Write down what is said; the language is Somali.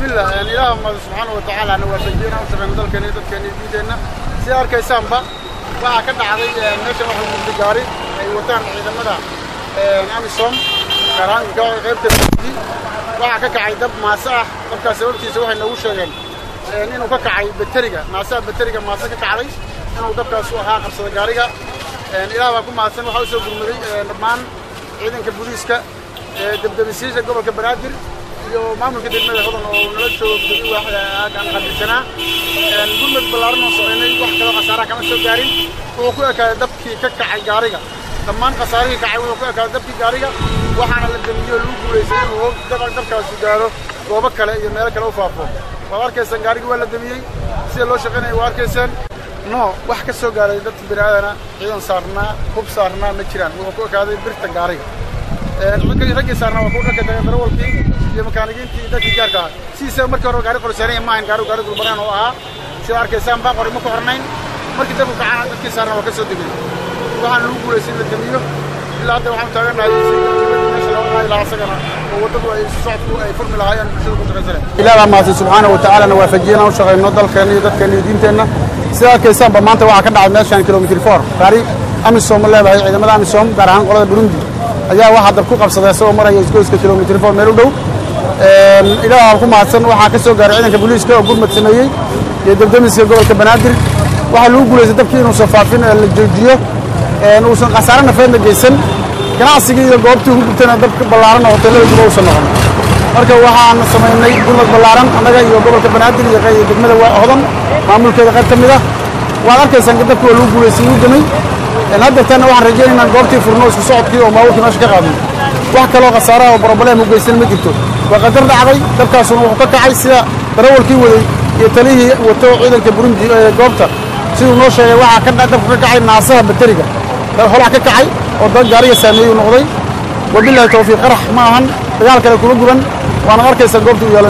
bismillah ilaah mahad subxaana wa tacaala na waafajiyena u shaqeyno dalkeena iyo dadkeena iyo diinteenna sida arkaysaanba waxaa ka dhacday meeshan waxa gurdi gaari ay wataan ciidamada amisom gaar ahaan qaybta waxaa ka kacay dab maase ah dabkaas sababtiisa waxay noogu sheegeen inuu ka kacay bateriga maasaha bateriga maase ka kacday inuu dabkaas u ahaa qabsada gaariga ilaah baa ku mahadsan waxaa u soo gurmaday dhammaan ciidanka booliiska debdebisiisha gobolka banaadir iyo maamulka degmada hodan oo nala joogo aan qadirsanaa gurmad ballaaran oo samaynay wax kaloo khasaaraha kama soo gaarin wuxuu ku ekaaday dabkii ka kacay gaariga dhammaan khasaarihii kacay wuxuu ku ekaaday dabkii gaariga waxaana la damiyo lagu guulaystay inuu dabkaasu gaaro goobo kale iyo meelo kale u faafo waad arkaysaan gaarigii waa la damiyey sida loo shaqaynaya waa arkaysaan no wax ka soo gaaray dadka bini aadana ciidan saarnaa hub saarnaa ma jiraan wuxuu ku ekaaday birta gaariga raggii saarnaa waa ku dhanka darawalkii iyo makaanigiintii iyo dadkii gaarka ahaa sidiisaba markii hore gaari qorsheynaya ma ahayn gaarigu gaari dulbanaan oo ahaa sida arkaysaan baa qori ma ku xornayn markii dabku kacana dadkii saarnaa waa ka soo degay waxaan lagu guulaystay in la damiyo ilaa hadda waxaan taagannahay meesha looga qaadi lahaa asagana oo waddadu ay socodku ay furmi lahaayeen bulshada ku shaqaysana ilaah baa mahadsan subxaana wa tacaalana waafajiyena u shaqayno dalkeenna iyo dadkeenna iyo diinteenna sida arkaysaanba maanta waxaa ka dhacay meeshan kilomitr four gaari amisom leedahay ciidamada amisom gaar ahaan qolada burundi ayaa waxaa dab ku qabsaday isagoo maraya isgoyska kilomitr four meel u dhow ilaah ku mahadsan waxaa ka soo gaaray ciidanka booliiska oo gurmad sameeyey iyo debdemiska gobolka banaadir waxaa lagu guulaystay dabkii inuusan faafin ee la joojiyo uusan khasaare nafeedna geysan ganacsigii iyo goobtii ugu gubtayna dabka ballaaran oo hoteellada guba uusan noqon marka waxaan samaynay gurmad ballaaran annaga iyo gobolka banaadir iyo degmada hodan maamulkeeda qayb ka mid ah waad arkaysaan dabkii waa lagu guulaystay uu damay haddeertaana waxaan rajaynaynaa goobtii furno isku socodkii oo maamulkii meesha ka qaadnay wax kaloo khasaaraha oo broblem u geysan ma jirto waa qadar dhacday dabkaasuna wuxuu ka kacay sida darawalkii waday iyo talihii wato ciidanka burundi ee goobta siduu noo sheegay waxaa dabku ka kacay naasaha bateriga holac ka kacay oo dad gaariga saameeyey uu noqday wabilahi tawfiiq qarax ma ahan dagaal kale kuma guban waana arkaysaa goobta u yaala